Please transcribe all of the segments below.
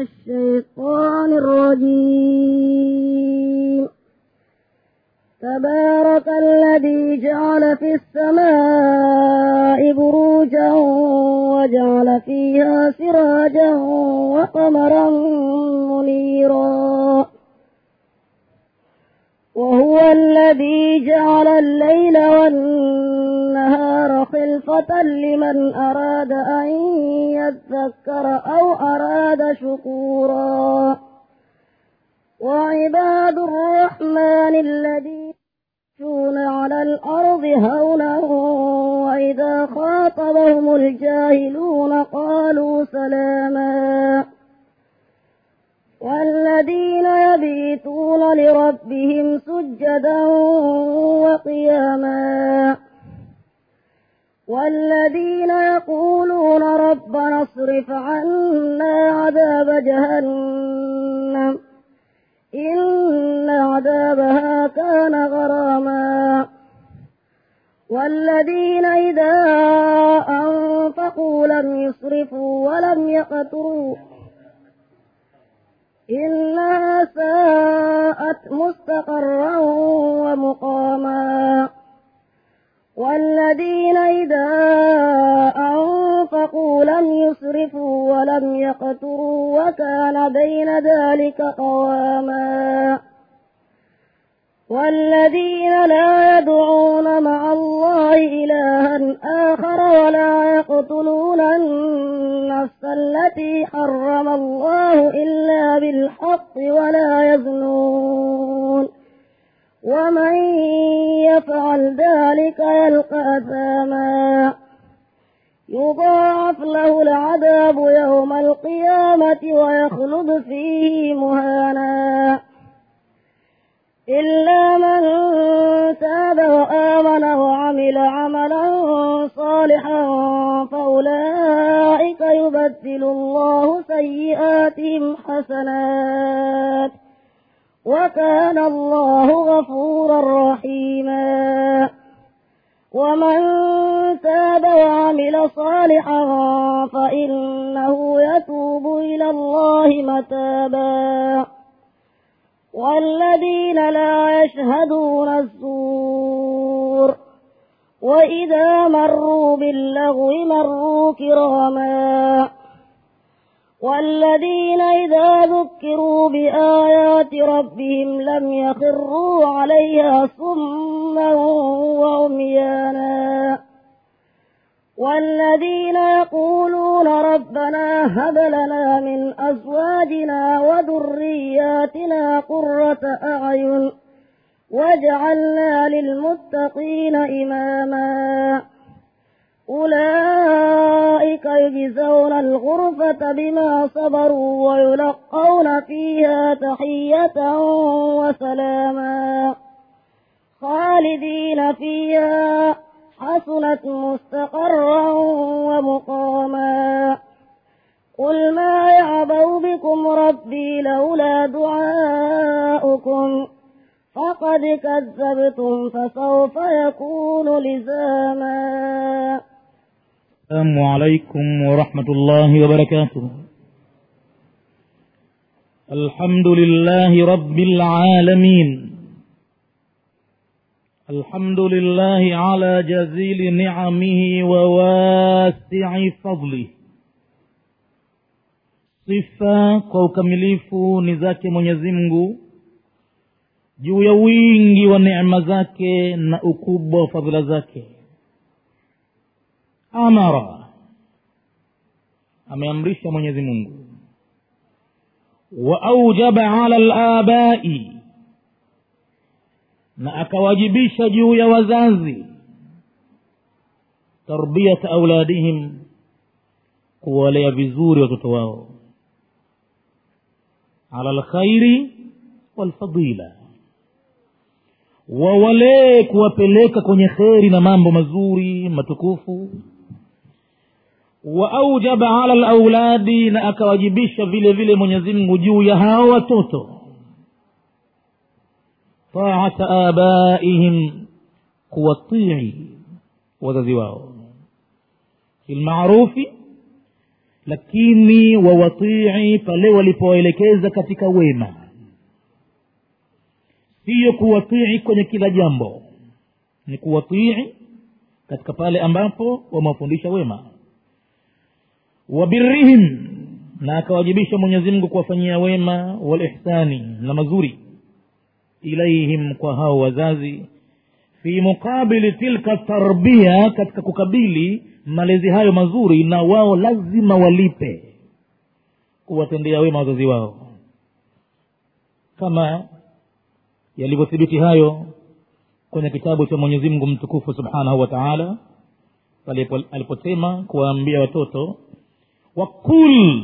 الشيطان الرجيم تبارك الذي جعل في السماء بروجا وجعل فيها سراجا وقمرا منيرا وهو الذي جعل الليل والنهار خلفة لمن أراد أن يذكر أو أراد شكورا وعباد الرحمن الذين يمشون على الأرض هونا وإذا خاطبهم الجاهلون قالوا سلاما والذين يبيتون لربهم سجدا وقياما والذين يقولون ربنا اصرف عنا عذاب جهنم إن عذابها كان غراما والذين إذا أنفقوا لم يسرفوا ولم يقتروا إنها ساءت مستقرا ومقاما والذين إذا أنفقوا لم يسرفوا ولم يقتروا وكان بين ذلك قواما والذين لا يدعون مع الله إلها آخر ولا يقتلون النفس التي حرم الله إلا بالحق ولا يزنون ومن يفعل ذلك يلقى أثاما يضاعف له العذاب يوم القيامة ويخلد فيه مهانا إلا من تاب وآمن وعمل عملا صالحا فأولئك يبدل الله سيئاتهم حسنات وكان الله غفورا رحيما ومن تاب وعمل صالحا فإنه يتوب إلى الله متابا والذين لا يشهدون الزور وإذا مروا باللغو مروا كراما والذين إذا ذكروا بآيات ربهم لم يخروا عليها صما وعميانا والذين يقولون ربنا هب لنا من أزواجنا وذرياتنا قرة أعين واجعلنا للمتقين إماما أولئك يجزون الغرفة بما صبروا ويلقون فيها تحية وسلاما خالدين فيها حسنت مستقرا ومقاما قل ما يعبأ بكم ربي لولا دعاؤكم فقد كذبتم فسوف يكون لزاما السلام عليكم ورحمة الله وبركاته الحمد لله رب العالمين الحمد لله على جزيل نعمه وواسع فضله sifa kwa ukamilifu ni zake mwenyezi mungu juu ya wingi wa neema zake na ukubwa wa fadhila zake amara ameamrisha mwenyezi mungu wa aujaba ala labai na akawajibisha juu ya wazazi tarbiyata auladihim kuwalea vizuri watoto wao ala lkhairi walfadila wawalee kuwapeleka kwenye kheri na mambo mazuri matukufu wa aujaba ala lauladi na akawajibisha vile vile mwenyezi mungu juu ya hao watoto taata abaihim kuwatii wazazi wao filmarufi lakini wawatii pale walipowaelekeza katika wema siyo kuwatii kwenye kila jambo ni kuwatii katika pale ambapo wamewafundisha wema wabirihim na akawajibisha mwenyezi mungu kuwafanyia wema walihsani na mazuri ilaihim kwa hao wazazi fi muqabili tilka tarbia katika kukabili malezi hayo mazuri na wao lazima walipe kuwatendea wema wazazi wao kama yalivyothibiti hayo kwenye kitabu cha mwenyezi mungu mtukufu subhanahu wa taala aliposema kuwaambia watoto wakul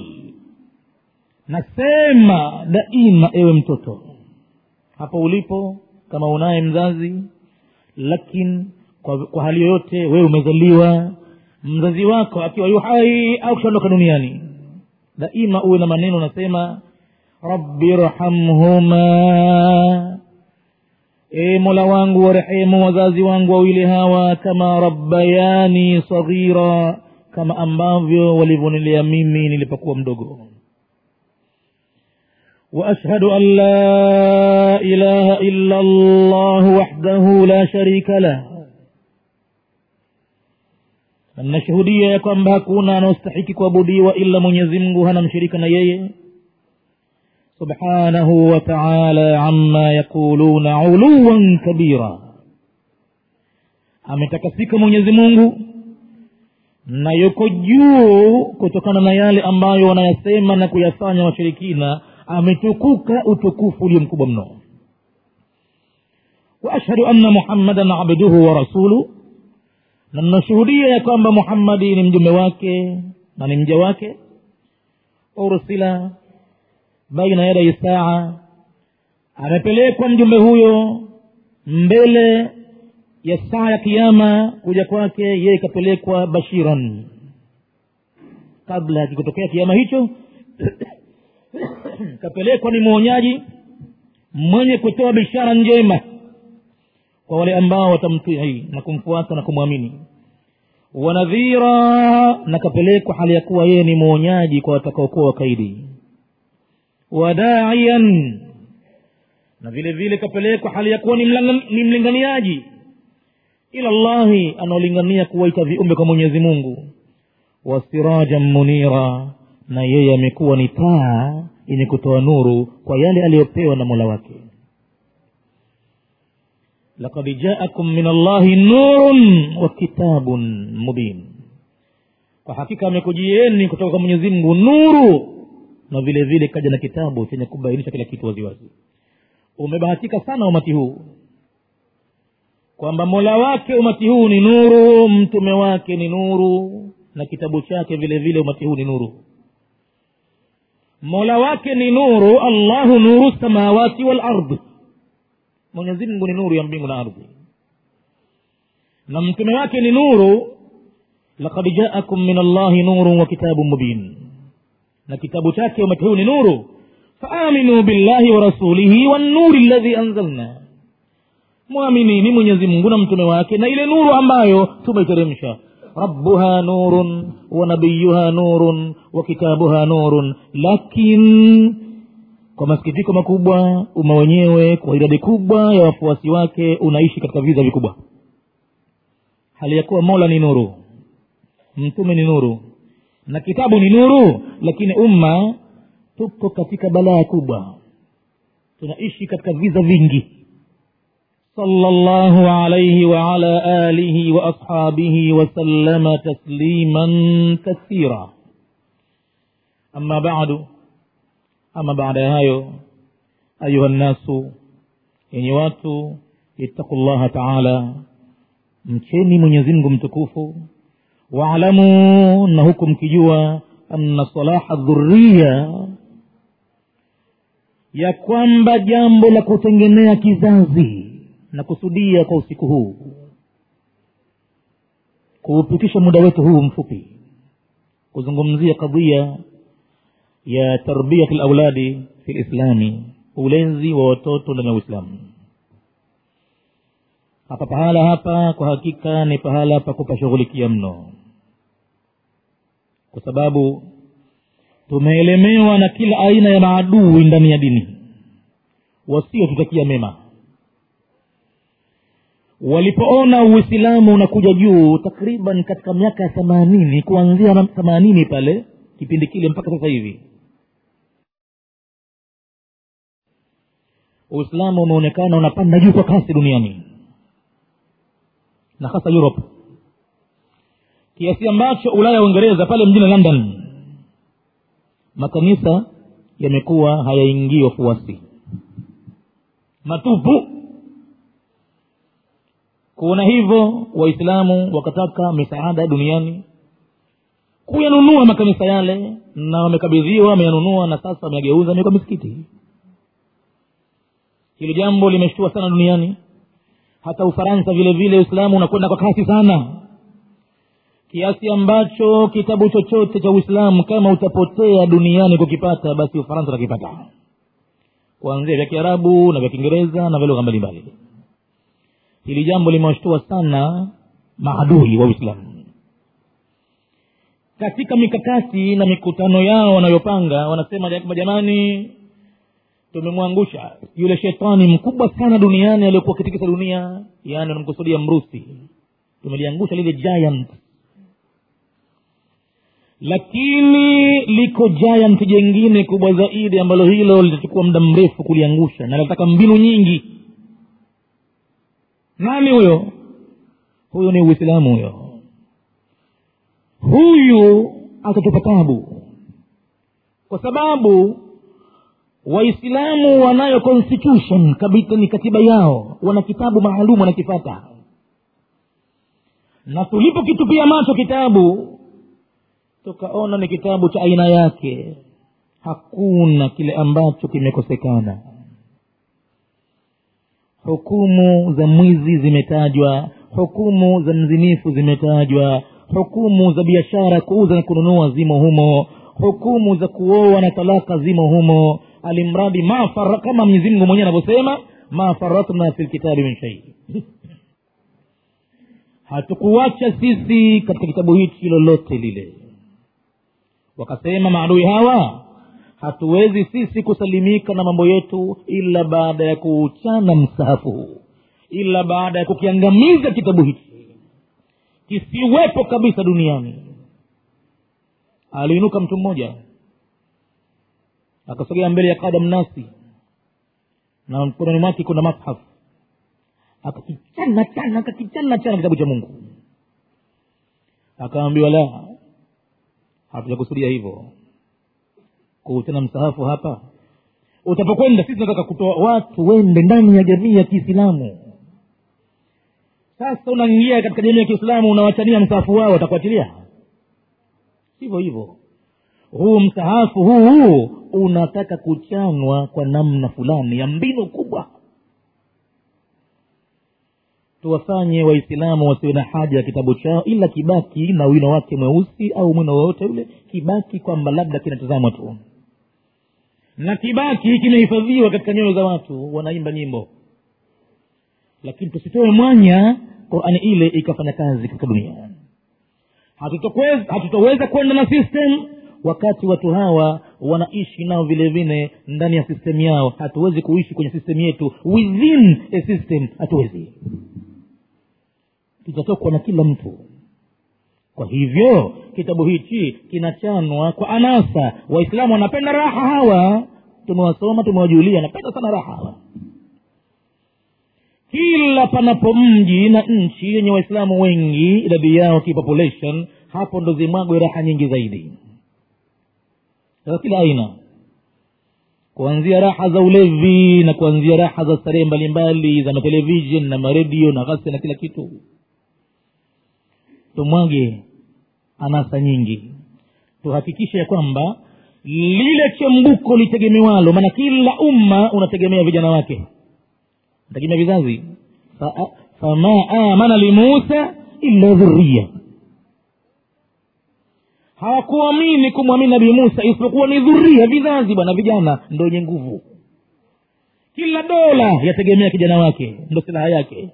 nasema daima ewe mtoto hapo ulipo kama unaye mzazi lakini kwa, kwa hali yoyote wewe umezaliwa mzazi wako akiwa yu hai au kishaondoka duniani daima uwe na maneno unasema rabbi rhamhuma e mola wangu warehemu wazazi wangu wawili hawa kama rabbayani saghira kama ambavyo walivyonilea mimi nilipokuwa mdogo واشهد ان لا اله الا الله وحده لا شريك له nashuhudia ya kwamba hakuna anaostahiki kuabudiwa ila mwenyezi mungu hana mshirika na yeye subhanahu wa taala ama yaquluna uluwan kabira ametakasika mwenyezi mungu na yuko juu kutokana na yale ambayo wanayasema na kuyafanya washirikina ametukuka utukufu ulio mkubwa mno waashhadu anna muhammadan abduhu wa rasuluh na ninashuhudia ya kwamba muhammadi ni mjumbe wake na ni mja wake ursila baina yadai saa amepelekwa mjumbe huyo mbele ya saa ya kiama kuja kwake yeye ikapelekwa bashiran kabla ya kikotokea kiama hicho kapelekwa ni mwonyaji mwenye kutoa bishara njema kwa wale ambao watamtii na kumfuata na kumwamini wanadhira na kapelekwa hali ya kuwa yeye ni mwonyaji kwa watakaokuwa wakaidi wadaian na vile vile kapelekwa hali ya kuwa ni, ni mlinganiaji ila llahi anaolingania kuwaita viumbe kwa mwenyezi mungu wasirajan munira na yeye amekuwa ni taa yenye kutoa nuru kwa yale aliyopewa na mola wake lakad jaakum min allahi nurun wa kitabun mubin kwa hakika amekujieni kutoka kwa mwenyezi mungu nuru na vile vile kaja na kitabu chenye kubainisha kila kitu waziwazi umebahatika sana umati huu kwamba mola wake umati huu ni nuru mtume wake ni nuru na kitabu chake vile vile umati huu ni nuru mola wake ni nuru allahu nuru samawati walard mwenyezi mungu ni nuru ya mbingu na ardhi na mtume wake ni nuru lakad jaakum min allahi nurun wa kitabun mubin na kitabu chake umati huu ni nuru faaminuu billahi wa rasulihi wannuri ladhi anzalna mwaminini mwenyezi mungu na mtume wake na ile nuru ambayo tumeiteremsha rabbuha nurun wa nabiyuha nurun wa kitabuha nurun lakin kwa masikitiko makubwa umma wenyewe kwa idadi kubwa ya wafuasi wake unaishi katika viza vikubwa hali ya kuwa mola ni nuru mtume ni nuru na kitabu ni nuru lakini umma tuko katika balaa kubwa tunaishi katika viza vingi صلى الله عليه وعلى آله وأصحابه وسلم تسليما كثيرا أما بعد أما بعد هايو أيها الناس yenye watu ittaqu llaha taala mcheni mwenyezimngu mtukufu waalamu na huku mkijua anna salaha dhuriya ya kwamba jambo la kutengenea kizazi na kusudia kwa usiku huu kuupitisha muda wetu huu mfupi kuzungumzia kadhia ya tarbiyati lauladi fi lislami ulenzi wa watoto ndani ya uislamu hapa pahala hapa kwa hakika ni pahala pa kupashughulikia mno kwa sababu tumeelemewa na kila aina ya maadui ndani ya dini wasiotutakia mema walipoona uislamu unakuja juu takriban katika miaka ya themanini kuanzia themanini pale kipindi kile mpaka sasa hivi uislamu umeonekana unapanda juu kwa kasi duniani na hasa europe kiasi ambacho ulaya ya uingereza pale mjini london makanisa yamekuwa hayaingii wafuasi matupu kuona hivyo waislamu wakataka misaada duniani kuyanunua makanisa yale na wamekabidhiwa wameyanunua na sasa wameyageuza amekuwa misikiti hilo jambo limeshtua sana duniani hata ufaransa vile vile uislamu unakwenda kwa kasi sana kiasi ambacho kitabu chochote cha uislamu kama utapotea duniani kukipata basi ufaransa utakipata kuanzia vya kiarabu na vya kiingereza na vya lugha mbalimbali hili jambo limewashtua sana maadui wa uislamu katika mikakati na mikutano yao wanayopanga wanasema jamani tumemwangusha yule shetani mkubwa sana duniani aliyokuwa akitikisa dunia yaani wanamkusudia mrusi tumeliangusha lile giant lakini liko giant jengine kubwa zaidi ambalo hilo litachukua muda mrefu kuliangusha na linataka mbinu nyingi nani huyo huyo ni uislamu huyo huyu atatupa tabu kwa sababu waislamu wanayo constitution kabisa ni katiba yao wana kitabu maalum wanakifata na tulipokitupia macho kitabu tukaona ni kitabu cha aina yake hakuna kile ambacho kimekosekana hukumu za mwizi zimetajwa hukumu za mzinifu zimetajwa hukumu za biashara kuuza na kununua zimo humo hukumu za kuoa na talaka zimo humo alimradi ma fara, kama mwenyezi mungu mwenyewe anavyosema ma faratna fi lkitabi min shai hatukuwacha sisi katika kitabu hichi lolote lile wakasema maadui hawa hatuwezi sisi kusalimika na mambo yetu ila baada ya kuuchana msahafu huu ila baada ya kukiangamiza kitabu hichi kisiwepo kabisa duniani aliinuka mtu mmoja akasogea mbele ya kada mnasi na mkononi mwake kuna mashaf akakichana chana akakichana chana kitabu cha mungu akaambiwa la hatujakusudia hivyo kuhusiana msahafu hapa utapokwenda sisi tunataka kutoa watu wende ndani ya jamii ya kiislamu sasa unaingia katika jamii ya kiislamu unawachania msahafu wao watakuachilia sivyo hivyo huu msahafu huu huu unataka kuchanwa kwa namna fulani ya mbinu kubwa tuwafanye waislamu wasiwe na haja ya kitabu chao ila kibaki na wino wake mweusi au mwino wowote ule kibaki kwamba labda kinatazamwa tu na kibaki kimehifadhiwa katika nyoyo za watu wanaimba nyimbo lakini tusitoe mwanya qurani ile ikafanya kazi katika dunia hatutoweza kwenda na system wakati watu hawa wanaishi nao vile vile ndani ya system yao hatuwezi kuishi kwenye system yetu within a system hatuwezi kitatokwa na kila mtu kwa hivyo kitabu hichi kinachanwa kwa anasa waislamu wanapenda raha hawa tumewasoma tumewajulia wanapenda sana raha hawa kila panapo mji na nchi yenye waislamu wengi idadi yao kipopulation hapo ndo zimwagwe raha nyingi zaidi za kila aina kuanzia raha za ulevi na kuanzia raha za starehe mbalimbali za matelevishen na maredio na ghasia na kila kitu tumwage anasa nyingi tuhakikishe ya kwamba lile chembuko litegemewalo maana kila umma unategemea vijana wake unategemea vizazi Fa, fama amana limusa illa dhuria hawakuamini kumwamini nabii musa isipokuwa ni dhuria vizazi bwana vijana ndo wenye nguvu kila dola yategemea kijana wake ndo silaha yake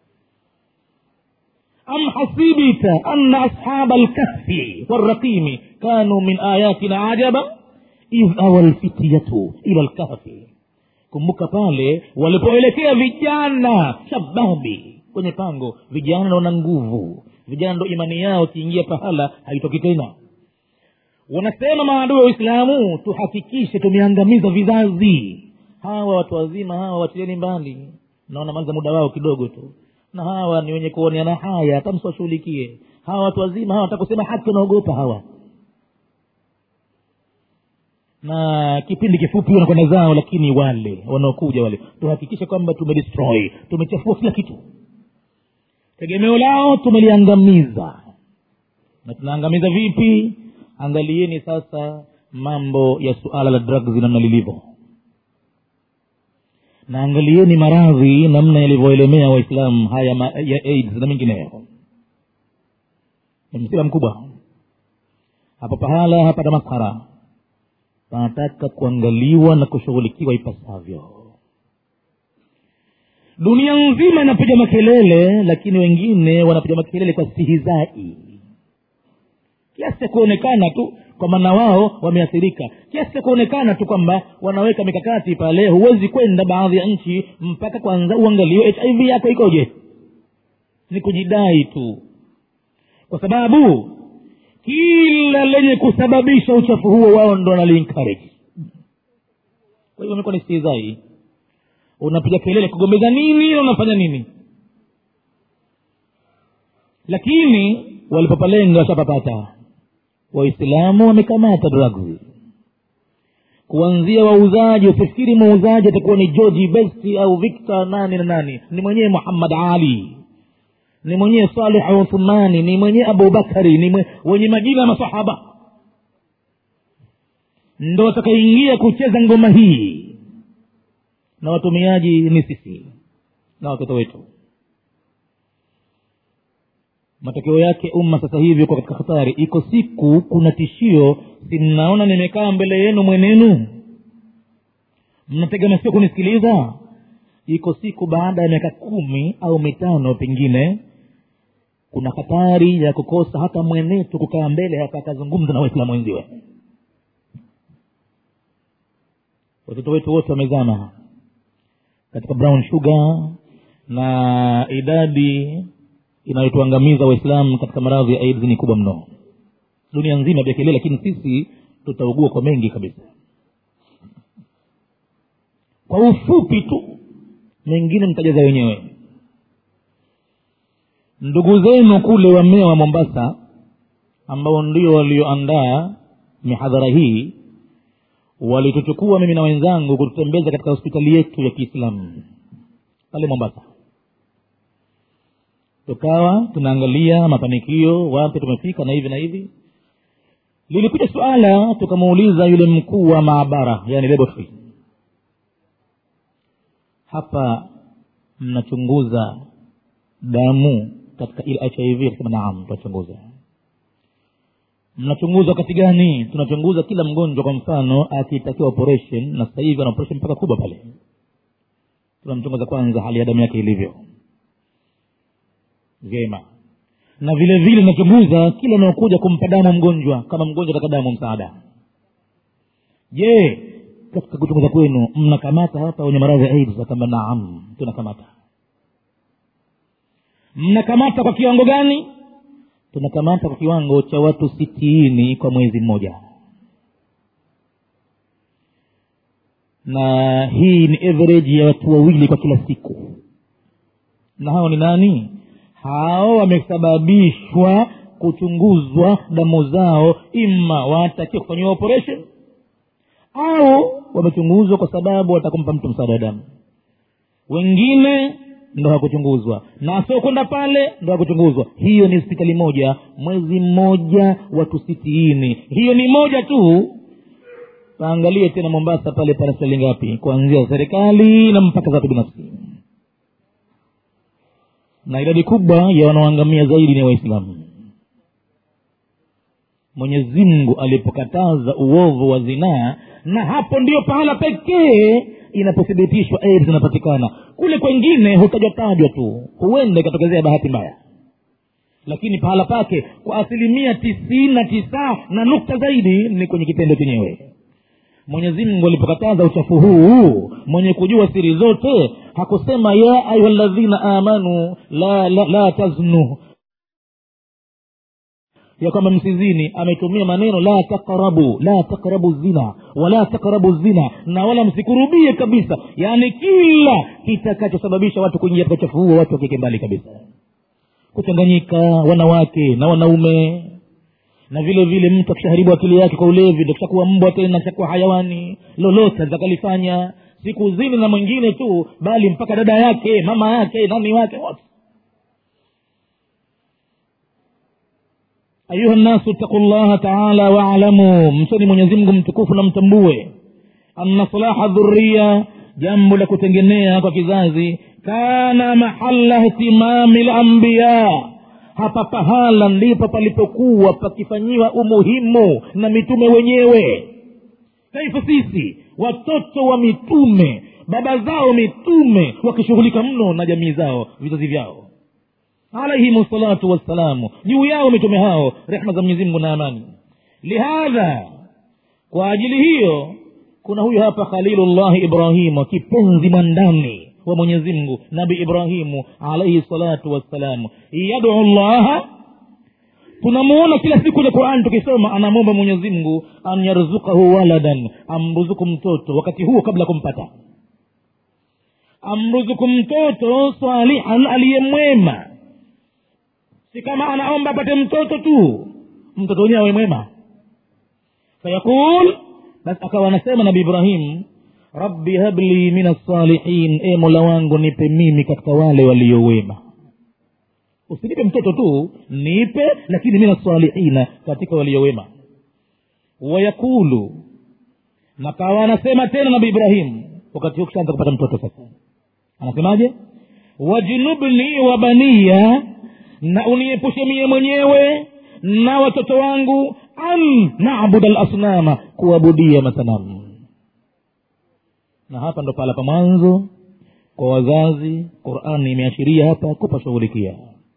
am hasibita anna ashaba lkahfi waraqimi kanu min ayatina ajaba idh awa lfityatu ila lkahfi kumbuka pale walipoelekea vijana shababi kwenye pango vijana naona nguvu vijana ndo imani yao kiingia pahala haitoki tena wanasema maadui wa uislamu tuhakikishe tumeangamiza vizazi hawa watu wazima hawa watieni mbali na wanamaliza muda wao kidogo tu na hawa ni wenye kuoneana haya hata msiwashughulikie hawa watu wazima hawa watakusema haki wanaogopa hawa na kipindi kifupi wanakwenda zao lakini wale wanaokuja wale tuhakikishe kwamba tumedestroy tumechafua kila kitu tegemeo lao tumeliangamiza na tunaangamiza vipi angalieni sasa mambo ya suala la drugs namna lilivyo na angalieni maradhi namna yalivyoelemea waislamu haya ma, ya aids na mengineyo ni msiba mkubwa hapa pahala hapa damaskara panataka kuangaliwa na kushughulikiwa ipasavyo dunia nzima inapiga makelele lakini wengine wanapiga makelele kwa stihizai kiasi cha kuonekana tu kwamba na wao wameathirika kiasi cha kuonekana tu kwamba wanaweka mikakati pale huwezi kwenda baadhi ya nchi mpaka kwanza uangaliwe hiv yako ikoje ni kujidai tu kwa sababu kila lenye kusababisha uchafu huo wao ndo wanaliencourage kwa hivyo imekuwa ni stihizai unapiga kelele kugombeza nini na unafanya nini lakini walipopalenga washapapata waislamu wamekamata drugs kuanzia wauzaji usifikiri muuzaji atakuwa ni georgi besti au victor nani na nani ni mwenyewe muhammad ali ni mwenyewe saleh uthmani ni mwenyewe abubakari ni mwe, wenye majina ya masahaba ndo watakaingia kucheza ngoma hii na watumiaji ni sisi na watoto wetu matokeo yake umma sasa hivi uko katika hatari iko siku kuna tishio si mnaona nimekaa mbele yenu mwenenu mnatega masikio kunisikiliza iko siku baada ya miaka kumi au mitano pengine kuna hatari ya kukosa hata mwenetu kukaa mbele hapa akazungumza na waislamu wenziwe watoto wetu wote wamezama katika brown sugar na idadi inayotuangamiza waislamu katika maradhi ya aids ni kubwa mno dunia nzima vya kelele lakini sisi tutaugua kwa mengi kabisa kwa ufupi tu mengine mtajaza wenyewe ndugu zenu kule wamea wa mombasa ambao ndio walioandaa mihadhara hii walituchukua mimi na wenzangu kututembeza katika hospitali yetu ya kiislamu pale mombasa tukawa tunaangalia mafanikio wapi tumefika na hivi na hivi lilikuja suala tukamuuliza yule mkuu wa maabara yani laboratory hapa mnachunguza damu katika ile hiv akasema naam tunachunguza mnachunguza wakati gani tunachunguza kila mgonjwa kwa mfano akitakiwa operation na sasa hivi ana operation mpaka kubwa pale tunamchunguza kwanza hali ya damu yake ilivyo vyema na vile vile nachunguza kila anaokuja kumpa damu mgonjwa kama mgonjwa ataka damu msaada je katika kuchunguza kwenu mnakamata hapa wenye maradhi ya aids akamba naam tunakamata mnakamata kwa kiwango gani tunakamata kwa kiwango cha watu sitini kwa mwezi mmoja na hii ni average ya watu wawili kwa kila siku na hao ni nani hao wamesababishwa kuchunguzwa damu zao ima watakiwa kufanyiwa operation au wamechunguzwa kwa sababu watakumpa mtu msaada wa damu wengine ndo hakuchunguzwa na asiokwenda pale ndo hakuchunguzwa hiyo ni hospitali moja mwezi mmoja watu sitini hiyo ni moja tu paangalie tena mombasa pale pana hospitali ngapi kuanzia serikali na mpaka za watu binafsi na idadi kubwa ya wanaoangamia zaidi ni waislamu mwenyezi mungu alipokataza uovu wa zinaa na hapo ndio pahala pekee inapothibitishwa aids inapatikana kule kwengine hutajatajwa tu huenda ikatokezea bahati mbaya lakini pahala pake kwa asilimia tisini na tisa na nukta zaidi ni kwenye kitendo chenyewe mwenyezi mungu alipokataza uchafu huu mwenye kujua siri zote hakusema ya ayuha ladhina amanu la, la, la taznu ya kwamba msizini ametumia maneno la taqrabu la taqrabu zina wala taqrabu zina na wala msikurubie kabisa yaani kila kitakachosababisha watu kuingia katika uchafu huo watu wakike mbali kabisa kuchanganyika wanawake na wanaume na vile vile mtu akishaharibu akili yake kwa ulevi ndo kishakuwa mbwa tena kishakuwa hayawani lolote atakalifanya siku zini na mwingine tu bali mpaka dada yake mama yake nani wake wote ayuha nnasu ittaqu llaha taala waalamu msoni mwenyezimngu mtukufu na mtambue anna salaha dhuria jambo la kutengenea kwa kizazi kana mahala ihtimami lambiya hapa pahala ndipo palipokuwa pakifanyiwa umuhimu na mitume wenyewe kaifa sisi watoto wa mitume baba zao mitume wakishughulika mno na jamii zao vizazi vyao alaihim salatu wassalamu juu yao mitume hao rehma za mwenyezi mungu na amani lihadha kwa ajili hiyo kuna huyu hapa khalilullahi ibrahimu kipenzi mwandani wa mwenyezi mungu nabi ibrahimu alaihi salatu wassalamu yadu llaha tunamuona kila siku kwenye qurani tukisoma anamwomba mwenyezi mungu an yarzukahu waladan amruzuku mtoto wakati huo kabla kumpata amruzuku mtoto salihan aliyemwema si kama anaomba apate mtoto tu mtoto wenyewe awe mwema fayaqul basi akawa anasema nabi ibrahim rabbi habli min assalihin e mola wangu nipe mimi katika wale waliowema usinipe mtoto tu nipe lakini min assalihina katika waliowema wayakulu na kawa anasema tena nabi ibrahim wakati huo kishaanza kupata mtoto sasa anasemaje wajnubni wa baniya na uniepushe mie mwenyewe na watoto wangu an nabuda lasnama kuabudia masanamu na hapa ndo pahala pa mwanzo kwa wazazi qurani imeashiria hapa kupashughulikia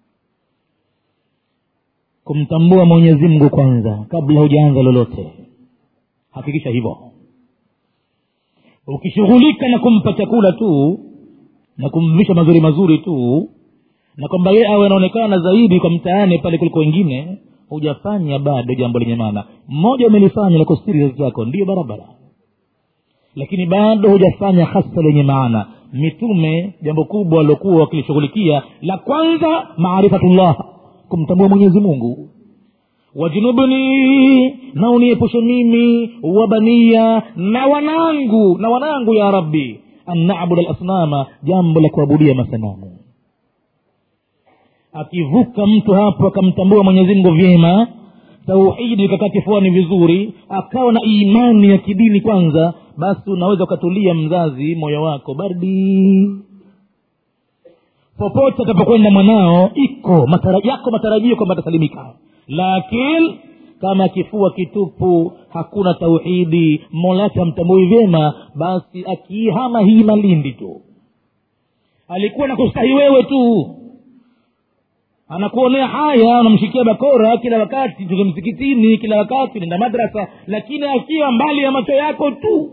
kumtambua mwenyezi mungu kwanza kabla hujaanza lolote hakikisha hivyo ukishughulika na kumpa chakula tu na kumvisha mazuri mazuri tu na kwamba yeye awe anaonekana zaidi kwa mtaani pale kuliko wengine hujafanya bado jambo lenye maana mmoja umelifanya la kustiri zazi zako ndiyo barabara lakini bado hujafanya hasa lenye maana mitume jambo kubwa waliokuwa wakilishughulikia la kwanza maarifatullah kumtambua mwenyezi mungu wajunubni na uniepushe mimi wabania na wanangu na wanangu ya rabbi an nabuda lasnama jambo la kuabudia masanamu akivuka mtu hapo akamtambua mwenyezi mungu vyema tauhidi ikakaa kifuani vizuri akawa na imani ya kidini kwanza basi unaweza ukatulia mzazi moyo wako bardi popote atapokwenda mwanao iko matara, yako matarajio kwamba atasalimika lakini kama kifua kitupu hakuna tauhidi mola wake hamtambui vyema basi akiihama hii malindi tu alikuwa na kustahi wewe tu anakuonea haya unamshikia bakora kila wakati tuke msikitini kila wakati nenda madrasa lakini akiwa mbali ya macho yako tu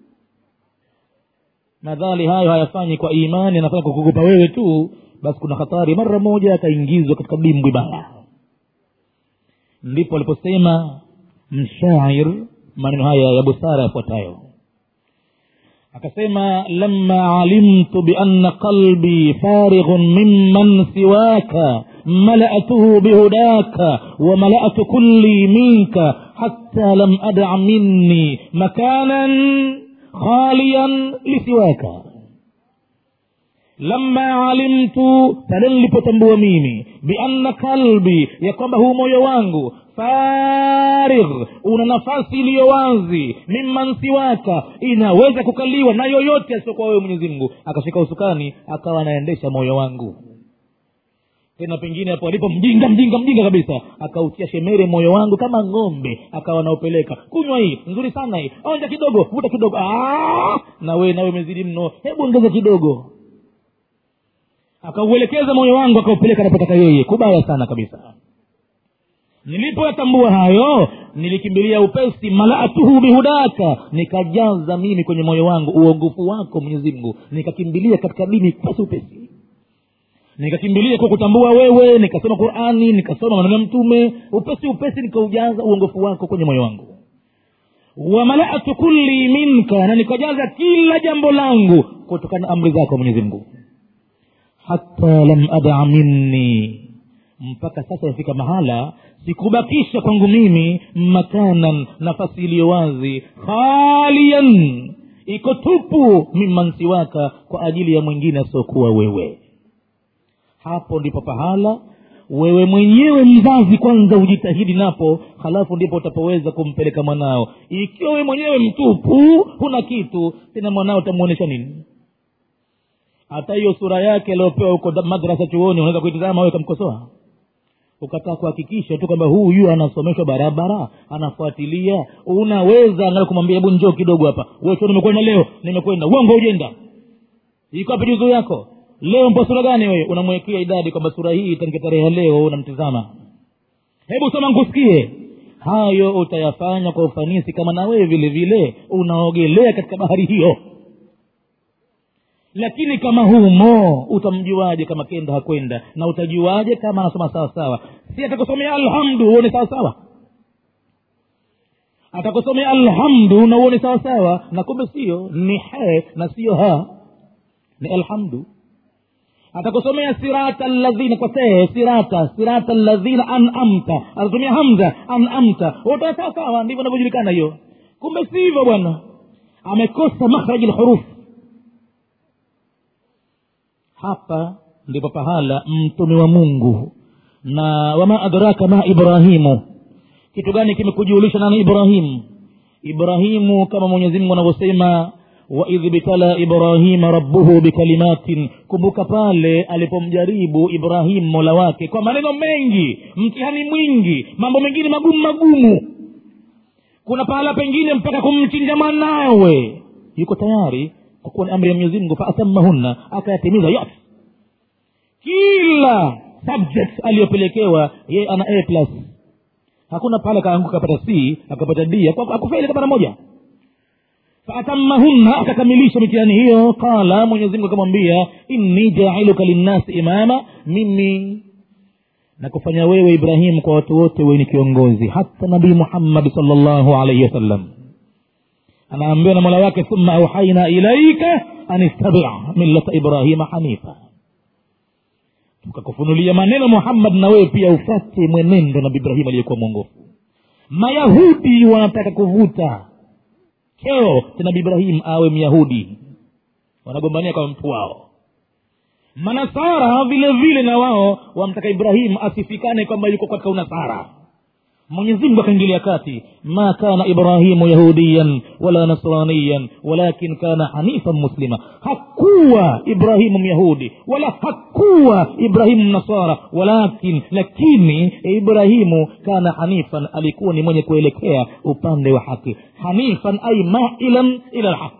nadhali hayo hayafanyi kwa imani anafanya kukugupa wewe tu basi kuna hatari mara moja akaingizwa katika dimbwi baya ndipo aliposema mshair maneno haya ya busara yafuatayo akasema lama alimtu bianna qalbi farighun mimman siwaka malatuhu bihudaka wamalatu kulli minka hatta lam ada minni makanan khaliyan lisiwaka lama alimtu pale nilipotambua mimi bianna kalbi ya kwamba huu moyo wangu farigh una nafasi iliyo wazi mimman siwaka inaweza kukaliwa na yoyote asiokuwa wewe mwenyezi mungu akashika usukani akawa anaendesha moyo wangu tena pengine hapo alipo mjinga mjinga mjinga kabisa akautia shemere moyo wangu kama ng'ombe akawa anaopeleka kunywa hii nzuri sana hii onja kidogo vuta kidogo Aa! na wewe nawe umezidi mno hebu ongeza kidogo akauelekeza moyo wangu akaupeleka anapotaka yeye kubaya sana kabisa nilipoyatambua hayo nilikimbilia upesi malaatuhu bihudaka nikajaza mimi kwenye moyo wangu uongofu wako mwenyezi mungu nikakimbilia katika dini pasi upesi nikakimbilia kwa kutambua wewe nikasoma qurani nikasoma maneno ya mtume upesi upesi nikaujaza uongofu wako kwenye moyo wangu wamalatu kulli minka na nikajaza kila jambo langu kutokana na amri zako mwenyezi mungu hata lam ada minni mpaka sasa yafika mahala sikubakisha kwangu mimi makanan nafasi iliyo wazi khalian iko tupu mimman siwaka kwa ajili ya mwingine asiokuwa wewe hapo ndipo pahala wewe mwenyewe mzazi kwanza ujitahidi napo halafu ndipo utapoweza kumpeleka mwanao ikiwa wewe mwenyewe mtupu huna kitu tena mwanao utamwonyesha nini hata hiyo sura yake aliopewa huko madrasa chuoni unaweza kuitizama wewe kamkosoa ukataka kuhakikisha tu kwamba huyu anasomeshwa barabara anafuatilia unaweza angalia kumwambia hebu njoo kidogo hapa wewe chuoni nimekwenda leo nimekwenda uongo ujenda iko wapi juzuu yako leo mpo sura gani wewe unamwekea idadi kwamba sura hii itanike tarehe ya leo unamtizama hebu soma nkusikie hayo utayafanya kwa ufanisi kama na wewe vile vile unaogelea katika bahari hiyo lakini kama humo utamjuaje kama kenda hakwenda na utajuaje kama anasoma sawa sawa si atakusomea alhamdu uone sawa sawa atakusomea alhamdu na uone sawa sawa na kumbe sio ni he na sio ha ni alhamdu atakusomea sirata ladhina kwa see sirata sirata ladhina anamta atatumia hamza anamta utaona sawa sawa ndivyo inavyojulikana hiyo kumbe si hivyo bwana amekosa makhraji lhurufu hapa ndipo pahala mtume wa mungu na wama adraka ma ibrahimu kitu gani kimekujulisha nani ibrahimu ibrahimu kama mwenyezi mungu anavyosema waidh btala ibrahima rabbuhu bikalimatin kumbuka pale alipomjaribu ibrahimu mola wake kwa maneno mengi mtihani mwingi mambo mengine magumu magumu kuna pahala pengine mpaka kumchinja mwanawe yuko tayari kwa kuwa ni amri ya mwenyezi mungu faatamahunna akayatimiza yote kila subject aliyopelekewa yeye ana a plus hakuna pale kaanguka akapata c akapata d akufeli hata mara moja faatamahunna akakamilisha mitihani hiyo qala mwenyezi mungu akamwambia inni jailuka linnasi imama mimi na kufanya wewe ibrahimu kwa watu wote wewe ni kiongozi hata nabii muhammadi salllahu alaihi wasallam anaambiwa na mola wake thumma auhaina ilaika an ittabi millata ibrahima hanifa tukakufunulia maneno muhammad na wewe pia ufate mwenendo nabi ibrahim aliyekuwa mwongofu mayahudi wanataka kuvuta cheo cha nabi ibrahim awe myahudi wanagombania kwa mtu wao manasara vile vile na wao wamtaka ibrahim asifikane kwamba yuko katika unasara mwenyezi mungu akaingilia kati ma kana ibrahimu yahudiyan wala nasraniyan walakin kana hanifan muslima hakuwa ibrahimu myahudi wala hakuwa ibrahimu mnasara walakin lakini ibrahimu kana hanifan alikuwa ni mwenye kuelekea upande wa haki hanifan ay mailan ila lhaq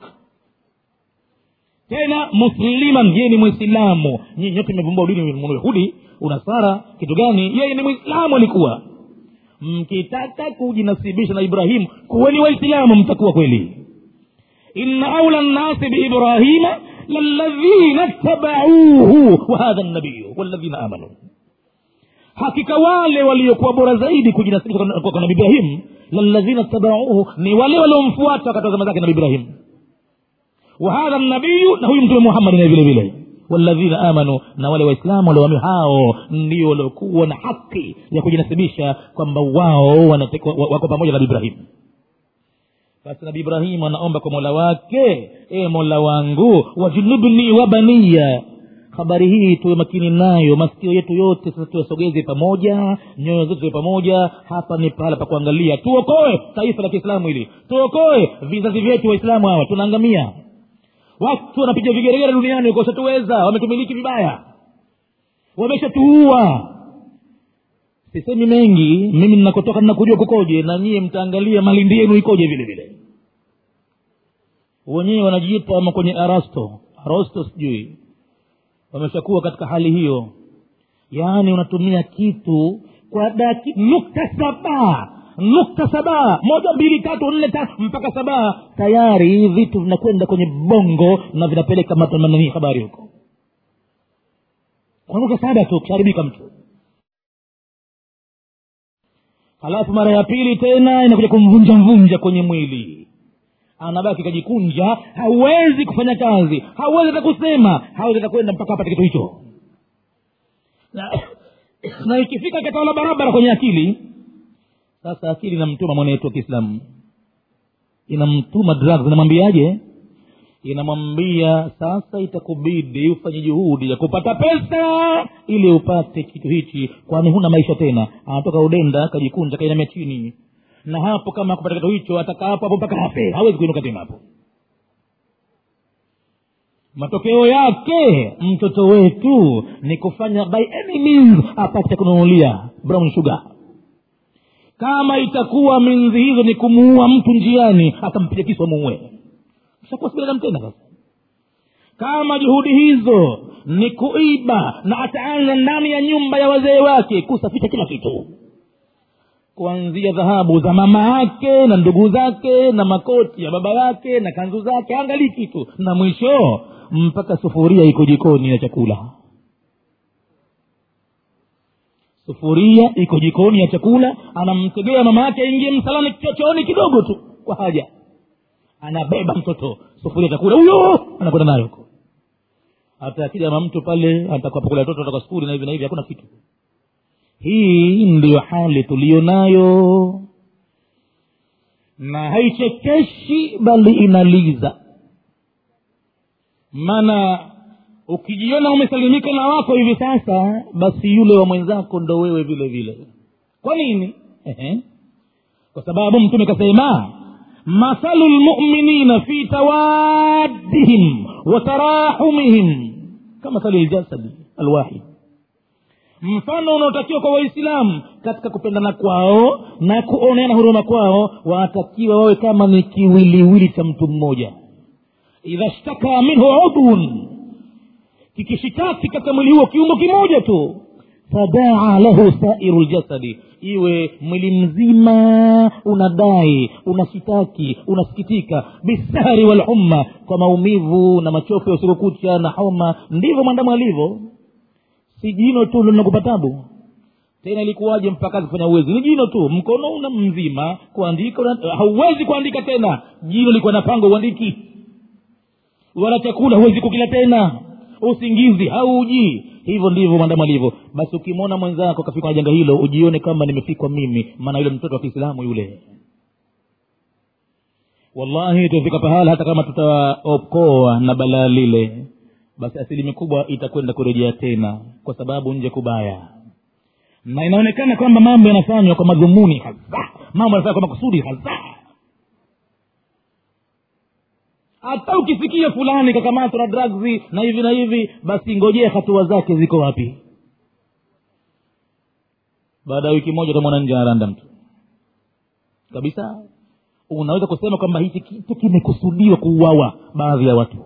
tena musliman yeye ni mwislamu nyinyi nyote mmevumbua udini myahudi unasara kitu gani yeye ni mwislamu alikuwa mkitaka kujinasibisha na ibrahimu kuweni waislamu mtakuwa kweli inna aula nnasi biibrahima laladhina tabauhu wahadha nabiyu waladhina amanu hakika wale waliokuwa bora zaidi kujinasibisha kwa, kwa nabi ibrahim laladhina tabauhu ni wale waliomfuata wakati wa zama zake nabi ibrahim wahadha nabiyu na huyu mtume muhammadi naye vile vile waladhina amanu na wale waislamu walioamini hao ndio waliokuwa na haki ya kujinasibisha kwamba wao wako pamoja na nabi ibrahim basi nabi ibrahimu anaomba kwa mola wake e mola wangu wajunubni wa baniya habari hii tuwe makini nayo masikio yetu yote sasa tuyasogeze pamoja nyoyo zetu tuwe pamoja hapa ni pahala pa kuangalia tuokoe taifa la kiislamu hili tuokoe vizazi vyetu waislamu hawa tunaangamia watu wanapiga vigeregere duniani wakosatuweza wametumiliki vibaya wameshatuua sisemi mengi mimi ninakotoka ninakujua kukoje na nyie mtaangalia malindi yenu ikoje vile vile wenyewe wanajiita ama kwenye arasto arasto sijui wameshakuwa katika hali hiyo yaani unatumia kitu kwa daki nukta saba nukta saba moja mbili tatu nne tano mpaka saba tayari vitu vinakwenda kwenye bongo na vinapeleka matamanani habari huko kwa nukta saba tu kusharibika mtu halafu mara ya pili tena inakuja kumvunja mvunja kwenye mwili anabaki kajikunja hawezi kufanya kazi hawezi hata kusema hawezi hata kwenda mpaka apate kitu hicho na, na ikifika katawala barabara kwenye akili sasa akili inamtuma mwanetu wa kiislamu inamtuma drugs inamwambiaje inamwambia sasa itakubidi ufanye juhudi ya kupata pesa ili upate kitu hichi kwani huna maisha tena anatoka udenda kajikunja kainamia chini na hapo kama kupata kitu hicho atakaa hapo hapo mpaka afe hawezi kuinuka tena hapo matokeo yake mtoto wetu ni kufanya by any means apate cha kununulia brown sugar kama itakuwa minzi hizo ni kumuua mtu njiani akampiga kisu amuue shakuwa si binadamu tena sasa kama juhudi hizo ni kuiba na ataanza ndani ya nyumba ya wazee wake kusafisha kila kitu kuanzia dhahabu za mama yake na ndugu zake na makoti ya baba yake na kanzu zake angalii kitu na mwisho mpaka sufuria iko jikoni ya chakula sufuria iko jikoni ya chakula anamtegea mama yake aingie msalani chochooni kidogo tu kwa haja anabeba mtoto sufuria chakula huyo anakwenda nayo huko hata akija mama mtu pale atakapokula toto toka skuli na hivi na hivi hakuna kitu hii ndiyo hali tuliyo nayo na haichekeshi bali inaliza maana ukijiona umesalimika na wako hivi sasa basi yule wa mwenzako ndo wewe vile vile kwa nini Ehe. kwa sababu mtume kasema mathalu lmuminina fi tawaddihim wa tarahumihim kamathali ljasadi alwahid mfano unaotakiwa kwa waislamu katika kupendana kwao na kuoneana huruma kwao watakiwa wawe kama ni kiwiliwili cha mtu mmoja idha shtaka minhu udhun kikishitaki katika mwili huo kiungo kimoja tu fadaa lahu sairu ljasadi iwe mwili mzima unadai unashitaki unasikitika bisari walhumma kwa maumivu na machofu ya usiku kucha na homa ndivyo mwandamu alivyo si jino tu linakupa tabu tena ilikuwaje mpaka kufanya uwezi ni jino tu mkono una mzima kuandika una, hauwezi kuandika tena jino likuwa na pango uandiki wala chakula huwezi kukila tena usingizi hauji hivyo ndivyo mwanadamu alivyo basi ukimwona mwenzako kafikwa na janga hilo ujione kama nimefikwa mimi maana yule mtoto wa kiislamu yule wallahi tufika pahala hata kama tutaokoa na balaa lile basi asilimia kubwa itakwenda kurejea tena kwa sababu nje kubaya na inaonekana kwamba mambo yanafanywa kwa madhumuni hasa mambo yanafanywa kwa makusudi hasa hata ukisikia fulani kakamatwa na drugs na hivi na hivi basi ngojea hatua zake ziko wapi baada ya wiki moja utamwona nje anaranda mtu kabisa unaweza kusema kwamba hichi kitu kimekusudiwa kuuawa baadhi ya watu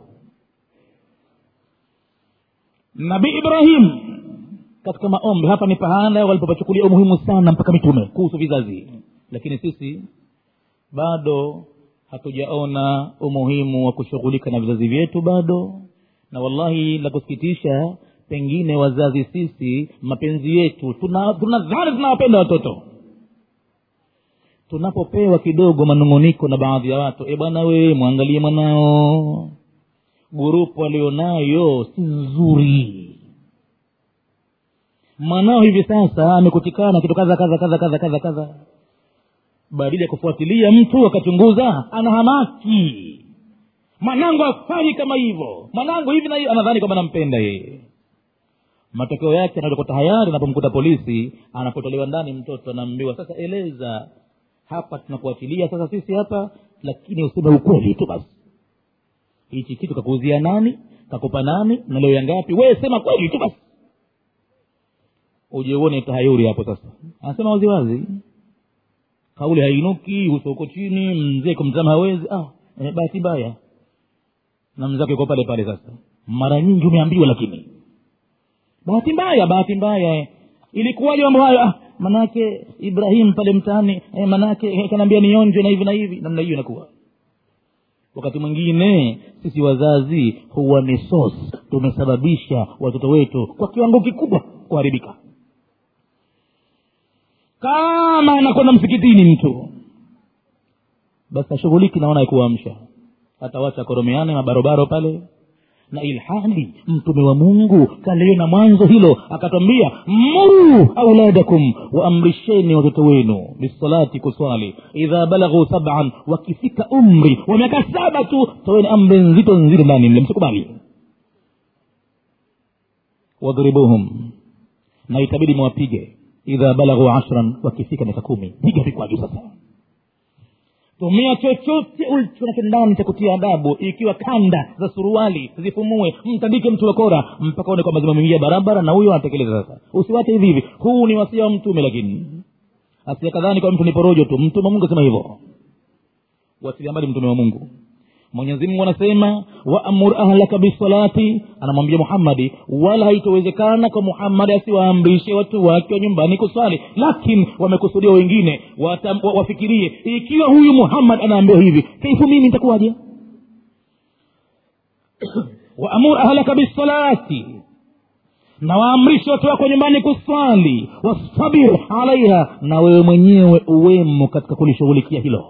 nabii ibrahim katika maombi hapa ni pahala walipopachukulia umuhimu sana mpaka mitume kuhusu vizazi lakini sisi bado hatujaona umuhimu wa kushughulika na vizazi vyetu bado na wallahi la kusikitisha pengine wazazi sisi mapenzi yetu tunadhani tuna tunadhani tunawapenda watoto tunapopewa kidogo manung'uniko na baadhi ya watu e bwana we mwangalie mwanao gurupu alionayo si nzuri mwanao hivi sasa amekutikana kitu kadha kadha kadha kadha kadha kadha badili ya kufuatilia mtu akachunguza ana hamaki mwanangu afanyi kama hivyo mwanangu hivi na hivi anadhani kwamba nampenda yeye matokeo yake anakuta hayari anapomkuta polisi anapotolewa ndani mtoto anaambiwa sasa eleza hapa tunakuachilia sasa sisi hapa lakini useme ukweli tu basi hichi kitu kakuuzia nani kakupa nani na leo ya ngapi wewe sema kweli tu basi uje uone tahayuri hapo sasa anasema waziwazi kauli hainuki uso uko chini mzee kumtazama hawezi ah, eh, bahati mbaya na mzake uko pale pale sasa mara nyingi umeambiwa lakini bahati mbaya bahati mbaya eh. ilikuwaje mambo hayo ah, manake ibrahim pale mtaani eh, manake eh, kanaambia nionjwe na hivi na hivi namna hiyo inakuwa wakati mwingine sisi wazazi huwa ni source tumesababisha watoto wetu kwa kiwango kikubwa kuharibika kama anakwenda msikitini mtu basi ashughuliki naona ya kuamsha atawacha koromeane mabarobaro pale na ilhali mtume wa mungu kaliona mwanzo hilo akatwambia muru auladakum waamrisheni watoto wenu bisalati kuswali idha balaghuu saban wakifika umri wa miaka saba tu toweni amri nzito nzito ndani mle msikubali wadhribuhum na itabidi mwapige idha balaghuu ashran wakifika miaka kumi piga vikwaju sasa tumia chochote ulichonacho ndani cha kutia adabu ikiwa kanda za suruali zifumue mtandike mtu wa kora mpaka one kwamba zimemwingia barabara na huyo anatekeleza sasa usiwache hivi hivi huu ni wasia wa mtume lakini asiakadhani kwa mtu ni porojo tu mtume wa mungu asema hivyo wasilia mbali mtume wa mungu mwenyezi mungu anasema waamur ahlaka bisalati anamwambia muhammadi wala haitowezekana kwa muhammadi asiwaamrishe watu wake wa nyumbani kuswali lakini wamekusudia wengine wata, wa, wafikirie ikiwa huyu muhammad anaambiwa hivi kaifu mimi nitakuwaje waamur ahlaka bisalati na waamrishe watu wako nyumbani kuswali wastabir alaiha na wewe mwenyewe uwemo katika kulishughulikia hilo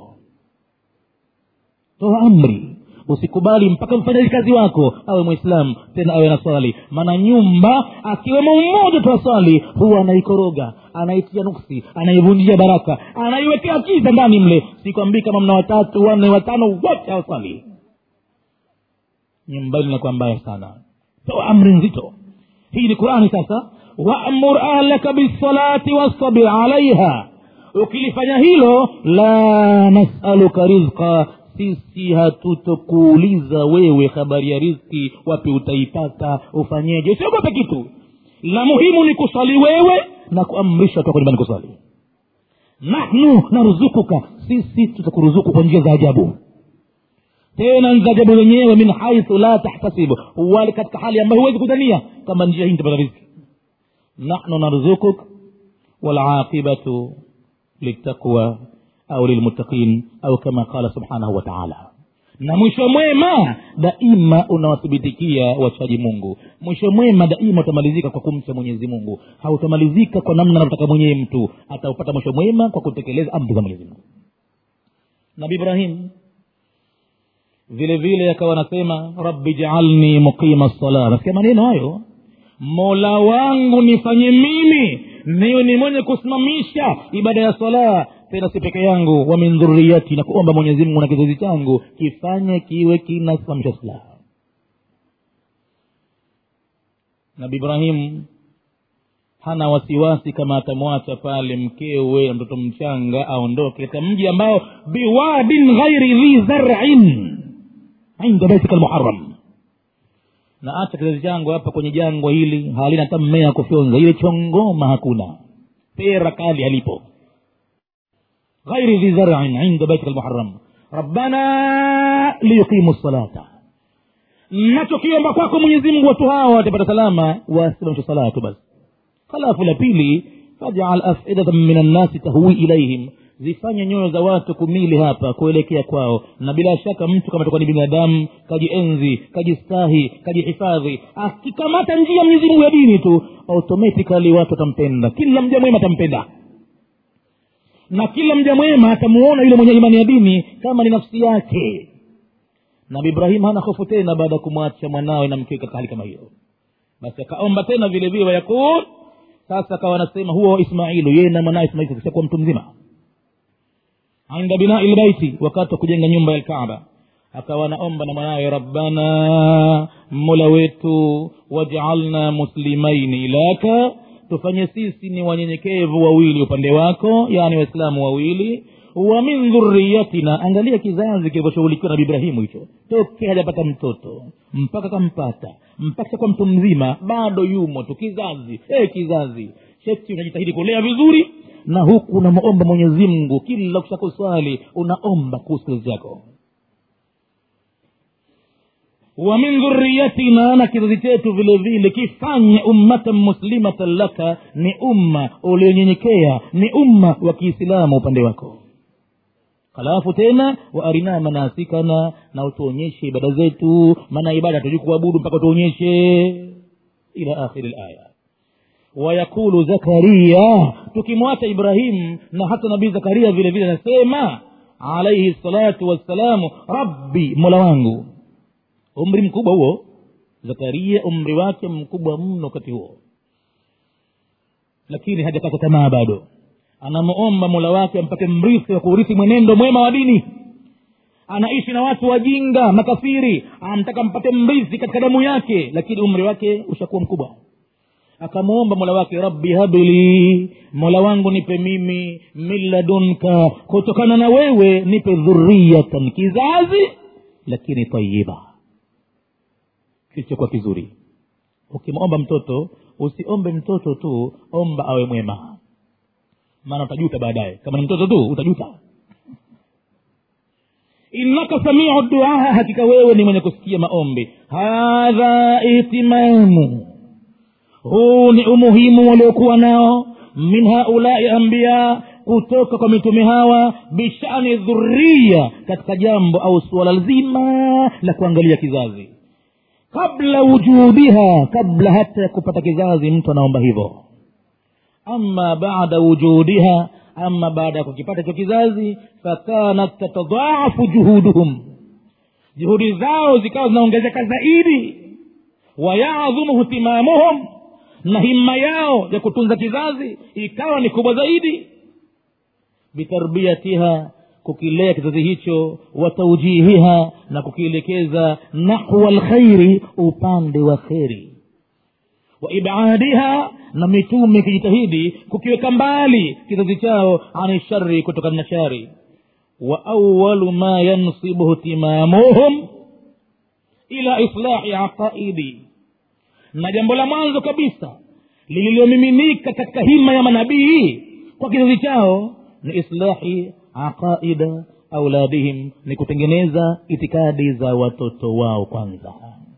toa amri usikubali mpaka mfanyaji kazi wako awe mwislamu tena awe na swali maana nyumba akiwemo mmoja tu aswali huwa anaikoroga anaitia nuksi anaivunjia baraka anaiwekea kiza ndani mle sikwambii kama mna watatu wanne watano wote hawaswali nyumbani inakuwa mbaya sana toa amri nzito hii ni qurani sasa waamur ahlaka bisalati wastabir alaiha ukilifanya hilo la nasaluka rizqa sisi hatutokuuliza wewe habari ya rizki wapi utaipata ufanyeje usiogope kitu la muhimu ni kuswali wewe na kuamrisha toka nyumbani kuswali nahnu naruzukuka sisi tutakuruzuku kwa njia za ajabu tena za ajabu wenyewe min haithu la tahtasibu wali katika hali ambayo huwezi kudhania kama njia hii nitapata rizki nahnu narzukuk walaqibatu litaqwa au lilmuttaqin au kama qala subhanahu wa taala na mwisho mwema daima unawathibitikia wachaji mungu mwisho mwema daima utamalizika kwa kumcha mwenyezi mungu hautamalizika kwa namna anavyotaka mwenyewe mtu ataupata mwisho mwema kwa kutekeleza amri za mwenyezi mungu nabi ibrahim vile vile akawa anasema rabbi jaalni muqima sala nasikia maneno hayo mola wangu nifanye mimi niwe ni mwenye kusimamisha ibada ya sala tena si peke yangu wa min dhuriyati na kuomba mwenyezi mungu na kizazi changu kifanye kiwe kinasimamisha sala nabi ibrahim hana wasiwasi kama atamwacha pale mkewe na mtoto mchanga aondoke katika mji ambao biwadin ghairi dhi zarin inda baitika lmuharam na acha kizazi changu hapa kwenye jangwa hili halina hata mmea kufyonza ile chongoma hakuna pera kali halipo ghairi dhi zarin inda baitika lmuharam rabbana liyuqimu lsalata nachokiomba kwako mwenyezi mungu watu hawa watapata salama wasimamisha salatu basi halafu la pili fajal afidatan min annasi tahwi ilaihim zifanye nyoyo za watu kumili hapa kuelekea kwao na bila shaka mtu kama takuwa ni binadamu kajienzi kajistahi kajihifadhi akikamata njia mwenyezi mungu ya dini tu automatikali watu watampenda kila mja mwema atampenda na kila mja mwema atamuona yule mwenye imani ya dini kama ni nafsi yake nabi ibrahim hana hofu tena baada ya kumwacha mwanawe na mkewe katika hali kama hiyo basi akaomba tena vile vile wayakul sasa akawa anasema huwa ismailu yeye na mwanawe ismaili kishakuwa mtu mzima inda binai lbaiti wakati wa kujenga nyumba ya lkaaba akawa anaomba na mwanawe rabbana mola wetu wajaalna muslimaini laka tufanye sisi ni wanyenyekevu wawili upande wako yaani waislamu wawili wa min dhuriyatina angalia kizazi kilivyoshughulikiwa na ibrahimu hicho toke hajapata mtoto mpaka kampata mpaka kwa mtu mzima bado yumo tu kizazi hey, kizazi sheti unajitahidi kulea vizuri na huku unamwomba mwenyezi mungu kila ukishakuswali unaomba kuhusu kizazi chako wa min dhuriyatina na kizazi chetu vile vile kifanye ummatan muslimatan laka ni umma ulionyenyekea ni umma wa kiislamu upande wako halafu tena waarina manasikana na utuonyeshe ibada zetu maana ibada tujui kuabudu mpaka utuonyeshe ila akhiri laya wayakulu zakaria tukimwacha ibrahim na hata nabii zakaria vile vile anasema alaihi salatu wassalamu rabbi mola wangu umri mkubwa huo zakaria umri wake mkubwa mno wakati huo lakini hajakata tamaa bado anamuomba mola wake ampate mrithi wa kuurithi mwenendo mwema wa dini anaishi na watu wajinga makafiri anamtaka mpate mrithi katika damu yake lakini umri wake ushakuwa mkubwa akamwomba mola wake rabbi habli mola wangu nipe mimi min ladunka kutokana na wewe nipe dhuriyatan kizazi lakini tayiba kilichokuwa kizuri ukimwomba mtoto usiombe mtoto tu omba awe mwema maana utajuta baadaye kama ni mtoto tu utajuta innaka samiu duaa hakika wewe ni mwenye kusikia maombi hadha ihtimamu huu ni umuhimu waliokuwa nao min haulai ambiya kutoka kwa mitume hawa bishani dhuria katika jambo au suala zima la kuangalia kizazi kabla wujudiha kabla hata ya kupata kizazi mtu anaomba hivyo ama baada wujudiha ama baada ya kukipata hicho kizazi fakanat tatadhaafu juhuduhum juhudi zao zikawa zinaongezeka zaidi wayadhumu htimamuhum na himma yao ya kutunza kizazi ikawa ni kubwa zaidi bitarbiyatiha kukilea kizazi hicho wa taujihiha na kukielekeza nahwa lkhairi upande wa kheri wa ibadiha na mitume ikijitahidi kukiweka mbali kizazi chao ani shari kutokana na shari wa awalu ma yansibuhu timamuhum ila islahi aqaidi na jambo la mwanzo kabisa lililomiminika katika hima ya manabii kwa kizazi chao ni islahi aqaida auladihim ni kutengeneza itikadi za watoto wao kwanza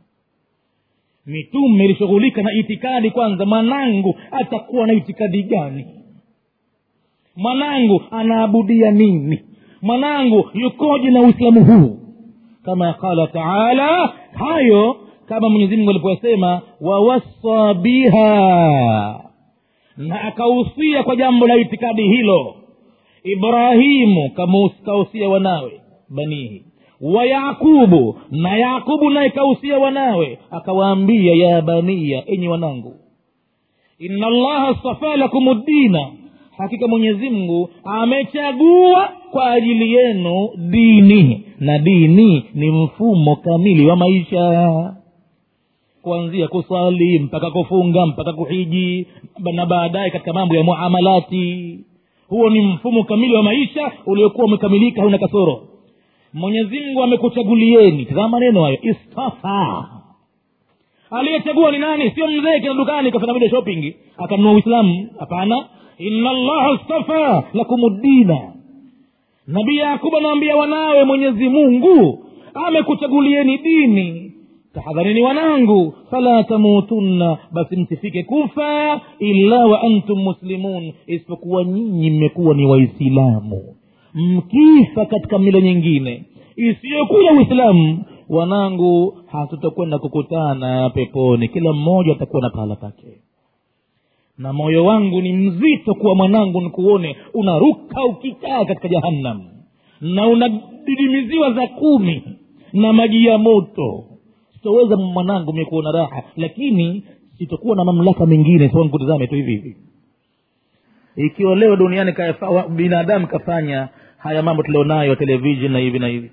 mitume ilishughulika na itikadi kwanza mwanangu atakuwa na itikadi gani mwanangu anaabudia nini mwanangu yukoje na uislamu huu kama qala taala hayo kama mwenyezi mungu aliposema wawassa biha na akahusia kwa jambo la itikadi hilo ibrahimu kausia wanawe banihi wa yaqubu na yaqubu naye kausia wanawe akawaambia ya baniya enyi wanangu ina allaha stafa lakum ddina hakika mwenyezi mungu amechagua kwa ajili yenu dini na dini ni mfumo kamili wa maisha kuanzia kusali mpaka kufunga mpaka kuhiji na baadaye katika mambo ya muamalati huo ni mfumo kamili wa maisha uliokuwa umekamilika hauna kasoro mwenyezi mungu amekuchagulieni tazama maneno hayo istafa aliyechagua ni nani sio mzee kina dukani kafanya vile shopping akanunua uislamu hapana ina allaha stafa lakum ddina nabii yakubu anaambia wanawe mwenyezi mungu amekuchagulieni dini tahadharini wanangu fala tamutunna basi msifike kufa illa wa antum muslimun isipokuwa nyinyi mmekuwa ni waislamu mkifa katika mila nyingine isiyokuja uislamu wanangu hatutakwenda kukutana peponi kila mmoja atakuwa na pahala pake na moyo wangu ni mzito kuwa mwanangu nikuone unaruka ukikaa katika jahannam na unadidimiziwa za kumi na maji ya moto sitoweza mwanangu mie kuona raha lakini sitakuwa na mamlaka mengine sa nikutazame tu hivi hivi ikiwa leo duniani kafa, binadamu kafanya haya mambo tulionayo television na hivi na hivi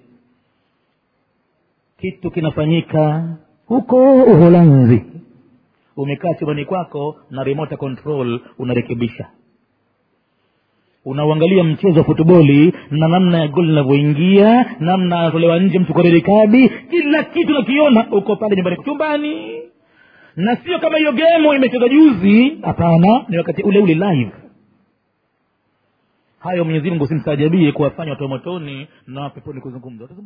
kitu kinafanyika huko uholanzi umekaa chumbani kwako na remote control unarekebisha unauangalia mchezo wa futboli na namna ya goli linavyoingia namna anatolewa nje mtu kwa kadi kila kitu nakiona uko pale nyumbani chumbani na sio kama hiyo gemu imecheza juzi hapana ni wakati ule ule live hayo mwenyezi mungu simstajabie kuwafanya watu wa motoni na peponi kuzungumza